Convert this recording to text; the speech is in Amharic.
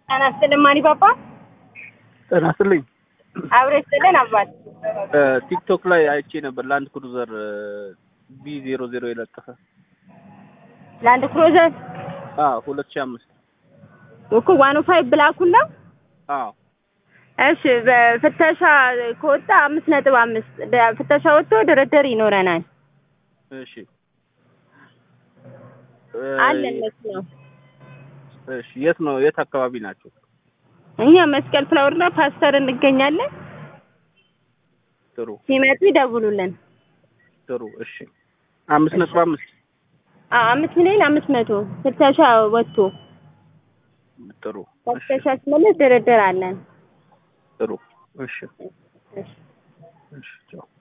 ጤና ይስጥልን ማሪ ባባ። ጤና ይስጥልኝ። አብሮ ይስጥልን አባት። ቲክቶክ ላይ አይቼ ነበር ላንድ ክሩዘር ቢ ዜሮ ዜሮ የለጠፈ ላንድ ክሩዘር አዎ ሁለት ሺህ አምስት እኮ ዋን ፋይቭ ብላኩን ነው። አዎ እሺ በፍተሻ ከወጣ አምስት ነጥብ አምስት ፍተሻ ወጥቶ ድርድር ይኖረናል። እሺ አለን እሱ ነው። እሺ የት ነው የት አካባቢ ናቸው? እኛ መስቀል ፍላወርና ፓስተር እንገኛለን። ጥሩ ሲመጡ ይደውሉልን። ጥሩ እሺ አምስት ነጥብ አምስት አዎ አምስት ሚሊዮን አምስት መቶ ፍተሻ ወጥቶ ጥሩ እሺ ፍተሻ ሲመለስ ድርድር አለን። ጥሩ እሺ እሺ እሺ ቻው